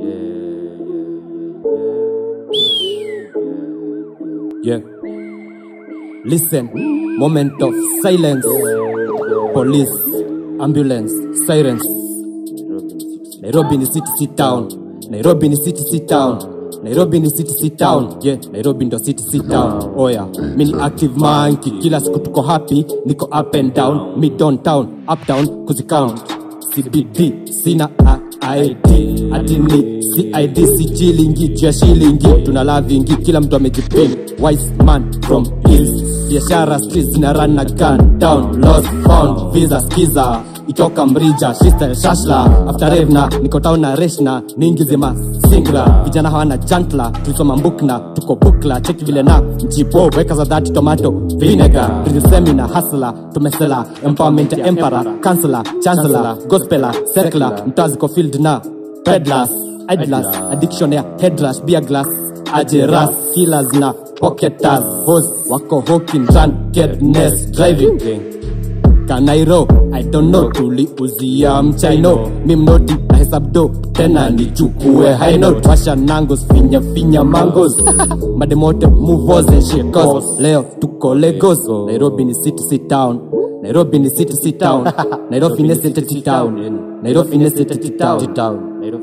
Yeah. Listen, moment of silence. Police, ambulance, sirens. Nairobi ni city, sit down. Nairobi ni city, sit down. Nairobi ni city, sit down. Yeah, Nairobi ndo city, sit down. Oya, mi ni active monkey. Kila siku tuko happy, niko up and down. Mi downtown, up down, kuzicount. CBD, sina ID. Ati ni CID, si chilingi, juu ya shilingi. Tuna lavingi, kila mtu amejipin. Wise man from east. Biashara streets zina run na gun down. Lost found, visa skiza. Itoka mrija, shista shashla. After revna, niko town na reshna. Ningi zima singra. Vijana hawana jantla, tulisoma mbukna. Tuko bukla, cheki vile na jipo. Weka za dhati tomato, vinegar. Seminar, hustler, tumesela. Empowerment ya emperor, counselor, chancellor, gospeler, circler. Mtaa ziko field na peddlers, idlers, addiction ya headrush, beer glass, ajeras, killers na pocketers, hose wako hawking, drunkenness, driving Kanairo, I don't know, tuliuzia mchaino mi mnoti na hesab do tena nichukue high note washa nangos finya finya mangos mademote muvos and shekos leo tuko Lagos Nairobi ni city sit down Nairobi ni city sit down Nairobi ni city sit down Nairobi ni city sit down